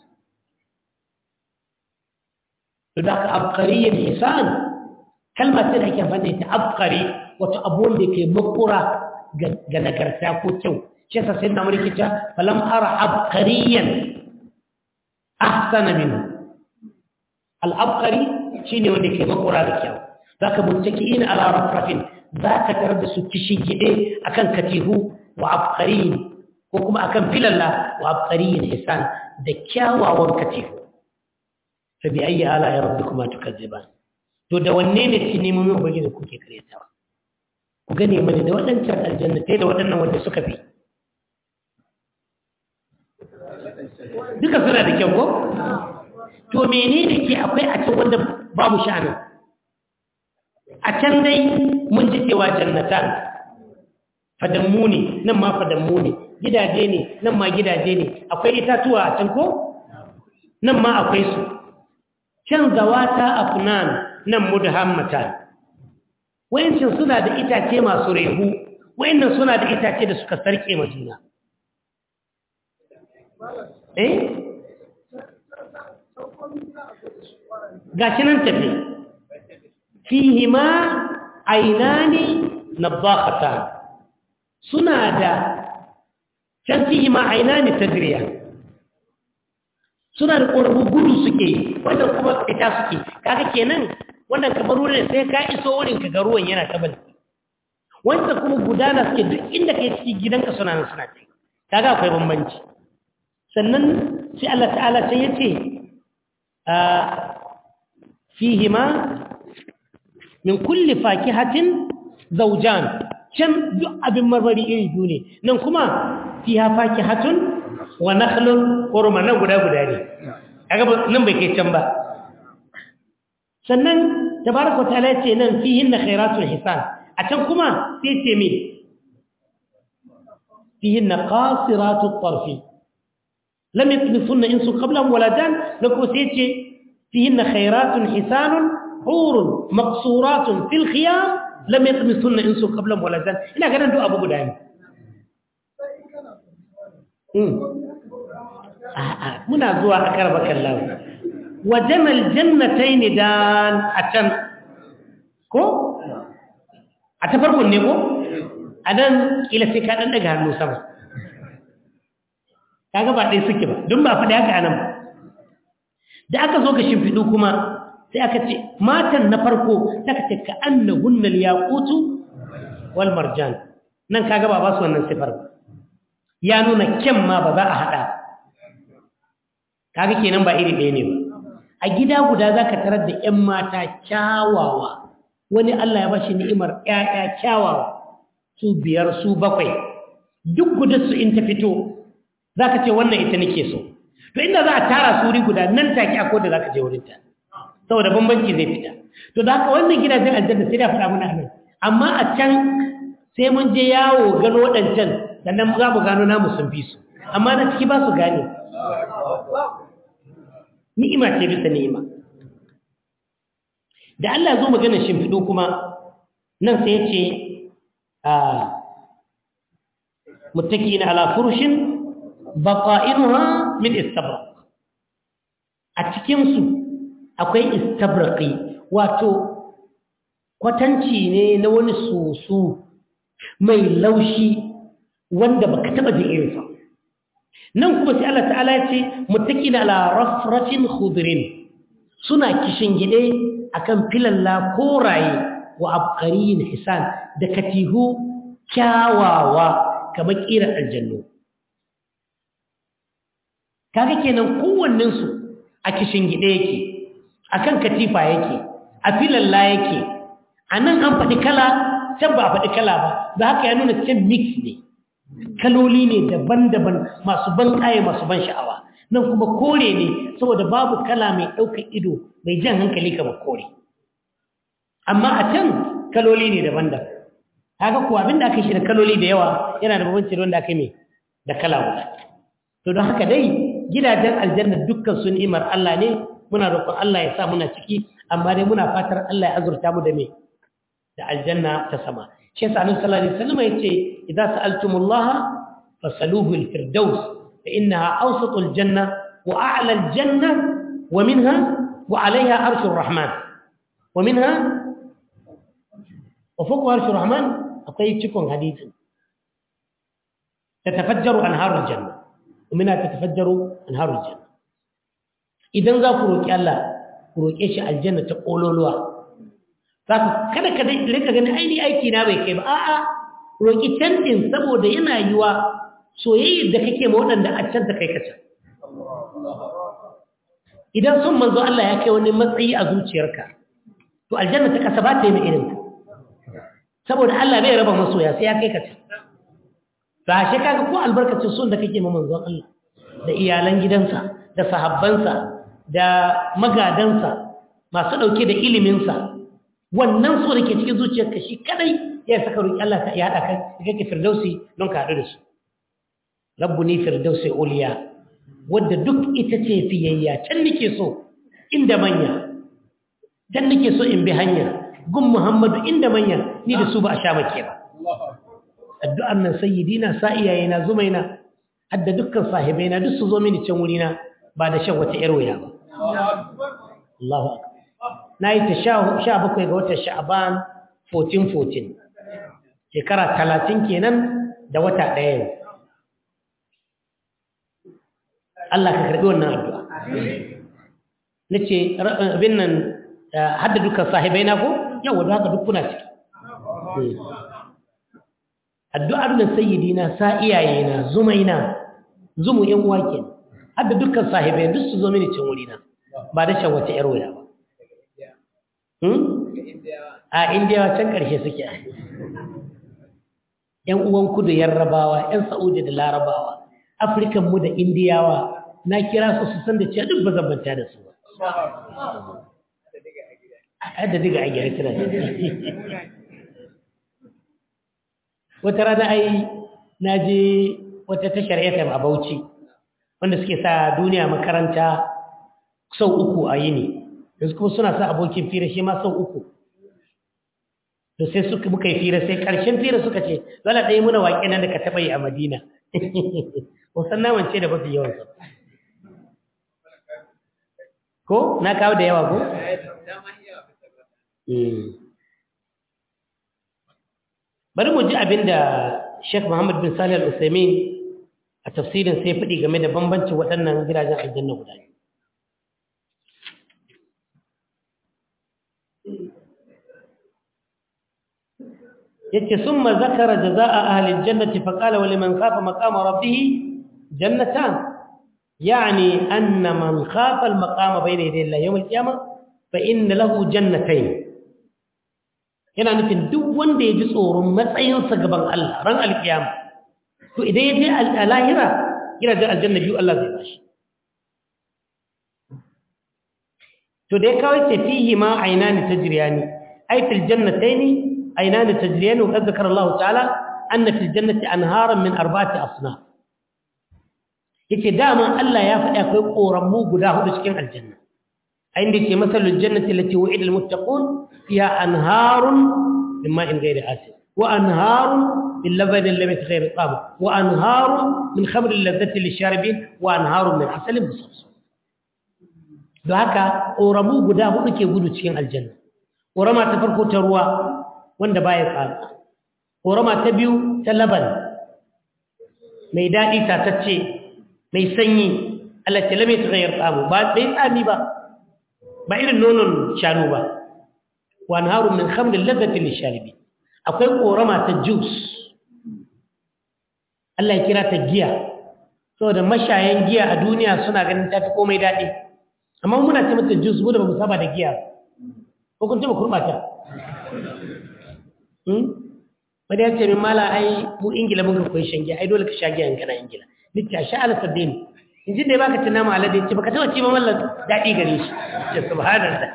to da ka abqariyyin hisan kalmar da ake amfani da abqari wato abun da ke makura ga nagarta ko kyau shi yasa sai na mulki ta falam ara abqariyan ahsana minhu al abqari shine wanda ke makura da kyau zaka muttaki'ina ala rafrafin zaka tarar da su kishin gide akan katihu wa abqariyin ko kuma akan filalla wa abqariyin hisan da kyawawan katihu fa bi ayyi ala rabbikuma tukazziban to da wanne ne ci neman ubangiji kuke karyatawa ku gane mana da waɗancan aljannatai da waɗannan wanda suka fi duka suna da kyau ko to menene ke akwai a can wanda babu sha'anin a can dai mun ji cewa jannatan fadammu ne nan ma fadammu ne gidaje ne nan ma gidaje ne akwai itatuwa a can ko nan ma akwai su can zawata afnan nan mudhammatan wayancin suna da itace masu rehu wayannan suna da itace da suka sarke ma juna eh gashi nan tafi fihi ma ainani nabakhatan suna da can fihi ma ainani tadriya suna da ƙorafu gudu suke wannan kuma fita suke kaga kenan wannan kamar wurin sai ka iso wurin ka ga ruwan yana ta balki wanda kuma gudana suke duk inda kai ciki gidanka suna nan suna ce kaga akwai bambanci sannan sai Allah ta'ala sai ya ce a fihima min kulli fakihatin zawjan can duk abin marmari iri biyu ne nan kuma fiha fakihatun wa nakhlun urma nan guda guda ne kaga nan bai kai can ba sannan tabaraka ta'ala ya ce nan fihinna khairatul hisan a can kuma sai ce me fihinna qasiratut tarfi lam yatmisunna insu qablahum wala jan lako sai ce fihinna khairatun hisanun hurun maqsuratun fil khiyam lam yatmisunna insu qablahum wala jan ina ganin duk abu guda ne a'a muna zuwa akar bakallahu wajen aljannatai ne dan a can ko? a ta farkon ne ko? a nan ƙila sai ka ɗan daga hannu sama ka gaba ɗaya suke ba don ba faɗi haka anan ba da aka zo ka shimfiɗu kuma sai aka ce matan na farko ta ka ce ka an na hunnal yaƙutu wal marjan nan ka gaba ba su wannan sifar ba ya nuna kyan ma ba za a haɗa kaga kenan ba iri ɗaya ne ba a gida guda za ka tarar da ‘yan mata kyawawa wani Allah ya bashi ni'imar ‘ya'ya kyawawa su biyar su bakwai duk gudarsu in ta fito za ka ce wannan ita nake so to inda za a tara su wuri guda nan take akwai da za ka je wurinta saboda bambanci zai fita to da haka wannan gidajen aljanna sai da faɗa mana anan amma a can sai mun je yawo gano waɗancan sannan za mu gano namu sun fi su amma na ciki ba su gane ni'ima ce bisa ni'ima da Allah zo magana shimfiɗo kuma nan sai ya ce a muttaki'ina ala furushin baqa'inuha min istabrak a cikin su akwai istabraqi wato kwatanci ne na wani soso mai laushi wanda baka taba jin irinsa nan kuma sai Allah ta'ala ya ce muttaqina ala rafratin khudrin suna kishin gide akan filalla koraye wa abqarin hisan da katihu kyawawa kamar kiran aljannu kaga kenan kowannen su a kishin gide yake akan katifa yake a filalla yake anan an faɗi kala can ba a faɗi kala ba da haka ya nuna can mix ne kaloli ne daban-daban masu ban ƙaye masu ban sha'awa nan kuma kore ne saboda babu kala mai ɗaukar ido mai jan hankali kamar kore amma a can kaloli ne daban-daban haka kuwa abinda aka shi da kaloli da yawa yana da babanci wanda aka yi da kala guda to don haka dai gidajen aljanna dukkan sun imar Allah ne muna roƙon Allah ya sa muna ciki amma dai muna fatar Allah ya azurta mu da me da aljanna ta sama shi yasa annabi sallallahu alaihi wasallam yace idza sa'altumullaha fasaluhu alfirdaus fa innaha awsatu aljanna wa a'la aljanna wa minha wa 'alayha arshu arrahman wa minha wa fawqa arshu arrahman akwai cikon hadisin tatafajjaru anharu aljanna wa minha tatafajjaru anharu aljanna idan za ku roki Allah ku roke shi aljanna ta kololuwa saka kada ka rika gani aini aiki na bai kai ba a'a roki can din saboda yana yiwa soyayyar da kake ma waɗanda a can ta kai ka can idan sun manzo Allah ya kai wani matsayi a zuciyarka to aljanna ta kasa ba ta yi mai irin ka saboda Allah bai raba masoya sai ya kai ka can ba shi kaga ko albarkacin sun da kake ma manzon Allah da iyalan gidansa da sahabbansa da magadansa masu ɗauke da iliminsa wannan so da ke cikin zuciyarka shi kadai ya saka roƙi Allah ta ya haɗa kai da kake firdausi don ka haɗu da su rabbu ni firdausi uliya wadda duk ita ce fiyayya can nake so inda manya can nake so in bi hanya gun muhammadu inda manya ni da su ba a sha make ba addu'ar nan sayyidina sa iyayena zumaina hadda dukkan sahibaina duk su zo mini can wurina ba da shan wata yar waya ba Allahu akbar na yi ta sha bakwai ga watan sha'aban 1414 shekara talatin kenan da wata ɗaya yau Allah ka karɓi wannan addu'a na ce abin nan hadda dukkan sahibai na ko yau wadda haka duk kuna ciki addu'ar da sayyidina sa iyayena zumaina zumu ‘yan wake hadda dukkan sahibai duk su zo mini cin wurina ba da shan wata ‘yar wuya ba a indiyawa can ƙarshe suke ‘yan uwan kudu yarrabawa ‘yan sa'udi da larabawa afirkan mu da indiyawa na kira su su san da cewa duk ba zabanta da su ba a da diga a gyara kira wata rana ai na je wata tashar fm a bauchi wanda suke sa duniya makaranta sau uku a yini yanzu kuma suna sa abokin fira shi ma sau uku da sai suka muka yi fira sai ƙarshen fira suka ce zala ɗaya muna waƙe nan da ka taɓa yi a madina wasan naman ce da mafi yawan sa ko na kawo da yawa ko bari mu ji abin da Sheikh Muhammad bin Salih Al-Uthaymeen a tafsirin sai faɗi game da bambancin waɗannan gidajen aljanna guda biyu yace summa zakara jazaa ahli aljannati fa qala wa liman khafa maqama rabbih jannatan yani anna man khafa almaqama bayna yaday Allah yawm alqiyamah fa inna lahu jannatayn yana nufin duk wanda ya ji tsoron matsayinsa gaban Allah ran alqiyama to idan ya je a lahira gidajen aljanna biyu Allah zai bashi to da ya kawai ce fihi ma ainani tajriyani ay fil jannatayn ainani tajriyani wa qad zakara Allah ta'ala anna fil jannati anharan min arba'ati asnaf yace dama Allah ya faɗi akwai koramu guda hudu cikin aljanna inda yake masalul jannati allati wa'ida al muttaqun fiha anharun min ma'in ghayri asin wa anharun min labanin lam yataghayyar ta'amu wa anharun min khamrin ladhatin lisharibin wa anharun min asalin musaffaf don haka ƙoramu guda hudu ke gudu cikin aljanna ƙorama ta farko ta ruwa wanda baya tsada ƙorama ta biyu ta laban mai daɗi tatacce mai sanyi alatta lamai ta zayar tsamu ba bai tsami ba ba irin nonon shanu ba wani harun min hamlin lazzatin nishalibi akwai ƙorama ta jus Allah ya kira ta giya saboda mashayan giya a duniya suna ganin ta fi komai daɗi amma muna ce mata jus mu da ba mu saba da giya ko kun taba kurbata hmm wanda ya ce min mala ai mu ingila mun ga koyi shan giya ai dole ka sha giya in kana ingila nake sha ala sabbin in ji da baka tuna ma alade ce baka taba ci ba mallan dadi gare shi ce subhanallah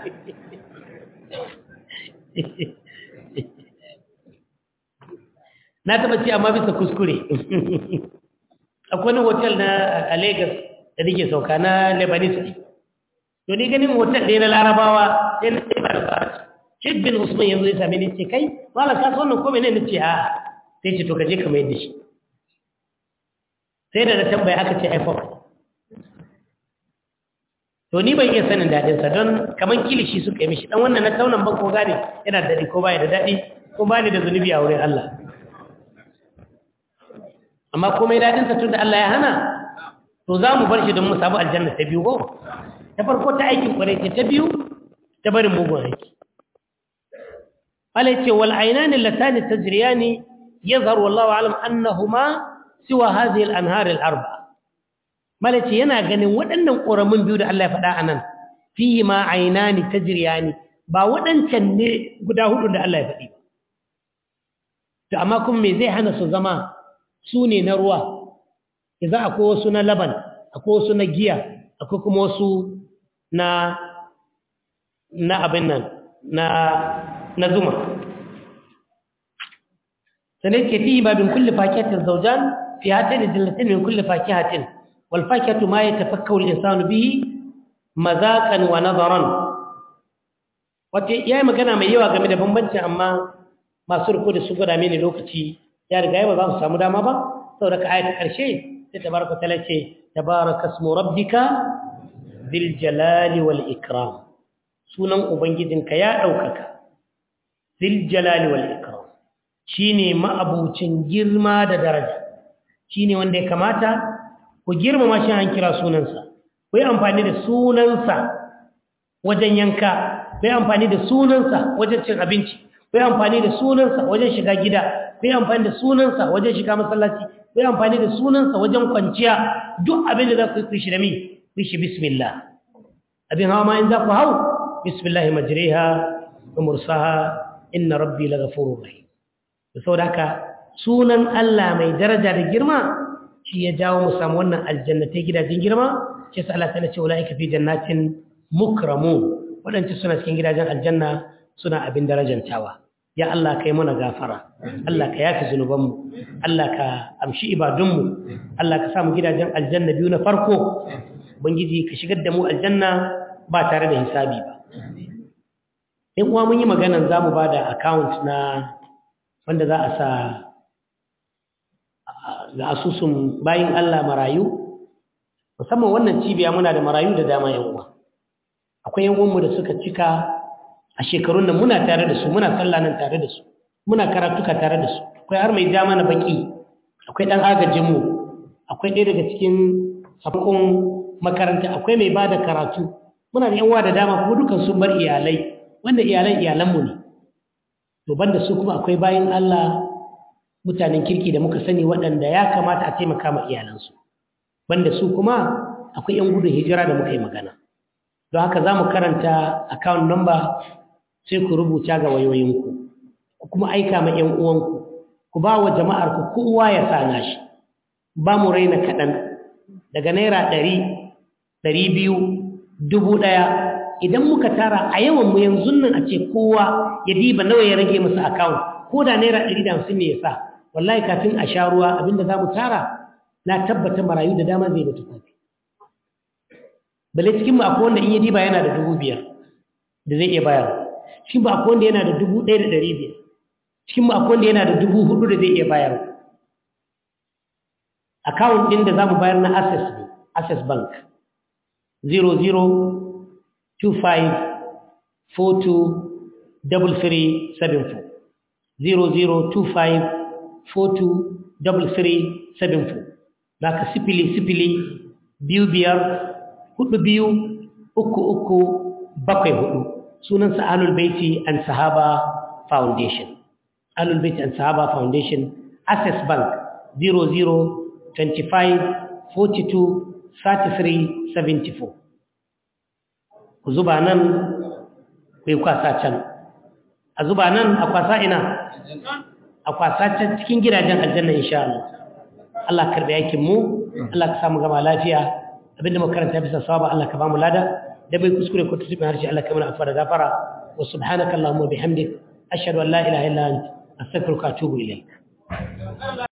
na taba ci amma bisa kuskure akwai wani hotel na a Lagos da nake sauka na Lebanese to ni ganin hotel ɗaya na larabawa sai na sai ba da fara Sheikh bin Usman yanzu ya same ni ce kai malam ka so wannan ko menene nace a sai ce to ka je ka mai da shi sai da na tambaya aka ce iPhone to ni ban iya sanin dadin sa don kaman kilishi suka yi mishi dan wannan na taunan ban ko gane yana da dadi ko baya da dadi ko ba ni da zunubi a wurin Allah amma komai dadin sa tunda Allah ya hana to za mu bar shi don mu samu aljanna ta biyu ko ta farko ta aikin kwarai ce ta biyu ta barin mugun aiki ala ce wal ainani latani tajriyani yazharu wallahu alam annahuma siwa hadhihi al anhar al arba mala ce yana ganin waɗannan ƙoramin biyu da Allah ya faɗa anan fihi ma ainani tajriyani ba waɗancan ne guda hudu da Allah ya faɗi ba to amma kuma me zai hana su zama su ne na ruwa idan akwai wasu na laban akwai wasu na giya akwai kuma wasu na na abin nan na na zuma sanai ke fi babin kulli fakihatin zawjan fi hatin dillatin min kulli fakihatin wal fakihatu ma yatafakkaru al-insanu bihi mazaqan wa nazaran wace yayi magana mai yawa game da bambanci amma masu riko da su gwada mini lokaci ya riga ba za su samu dama ba saboda ka ayata karshe sai tabaraka ta'ala ce tabaraka ismu rabbika bil jalali wal ikram sunan ubangijinka ya daukaka bil jalali wal ikram shine ma'abucin girma da daraja shine wanda ya kamata ku girmama shi an kira sunansa ku yi amfani da sunansa wajen yanka ku yi amfani da sunansa wajen cin abinci ku yi amfani da sunansa wajen shiga gida ku yi amfani da sunansa wajen shiga masallaci ku yi amfani da sunansa wajen kwanciya duk abin da za ku yi shi da mi ku shi bismillah abin hawa ma in za ku hau bismillah majriha wa mursaha inna rabbi laghafurur rahim da saboda haka sunan Allah mai daraja da girma shi ya jawo mu samu wannan aljannatai gidajen girma shi sa Allah ta ce ulaika fi jannatin mukramun wadanda suna cikin gidajen aljanna suna abin darajantawa ya Allah kai mana gafara Allah ka yafi zunubanmu Allah ka amshi ibadunmu Allah ka samu gidajen aljanna biyu na farko ubangiji ka shigar da mu aljanna ba tare da hisabi ba in uwa mun yi maganan za mu ba da account na wanda za a sa ga asusun bayin Allah marayu musamman wannan cibiya muna da marayu da dama yan uwa akwai yan uwanmu da suka cika a shekarun nan muna tare da su muna sallah nan tare da su muna karatuka tare da su akwai har mai ja mana baki akwai dan agajin mu akwai ɗaya daga cikin sakon makaranta akwai mai bada karatu muna da yan uwa da dama kuma dukan sun bar iyalai wanda iyalan iyalan mu ne to banda su kuma akwai bayin Allah mutanen kirki da muka sani waɗanda ya kamata a taimaka ma iyalansu banda su kuma akwai 'yan gudun hijira da muka yi magana don haka za mu karanta account number sai ku rubuta ga wayoyinku ku kuma aika ma 'yan uwanku ku ba wa jama'ar ku kowa ya sa nashi ba mu raina kaɗan daga naira ɗari ɗari biyu dubu ɗaya idan muka tara a yawan mu yanzu nan a ce kowa ya diba nawa ya rage masa account ko da naira ɗari da hamsin ne ya sa wallahi kafin a sha ruwa abinda za mu tara na tabbata marayu da dama zai mutu kafi bale cikin mu akwai wanda in ya diba yana da dubu biyar da zai iya bayarwa cikin mu akwai wanda yana da dubu ɗaya da ɗari biyar cikin mu akwai wanda yana da dubu hudu da zai iya bayarwa account ɗin da za mu bayar na access ne access bank 0025423374 0025423374 za ka sifili sifili biyu biyar hudu biyu uku uku bakwai hudu sunansa alul baiti and sahaba foundation alul baiti and sahaba foundation access bank 0025423374 ku zuba nan ku yi kwasa can a zuba nan a kwasa ina a kwasa can cikin gidajen aljanna insha Allah Allah karbi aikin mu Allah ka samu gama lafiya abinda makaranta bisa sawaba Allah ka ba mu lada da bai kuskure ko tutubi harshe Allah ka mana afara gafara wa subhanaka allahumma bihamdik ashhadu an la ilaha illa anta astaghfiruka wa atubu ilaik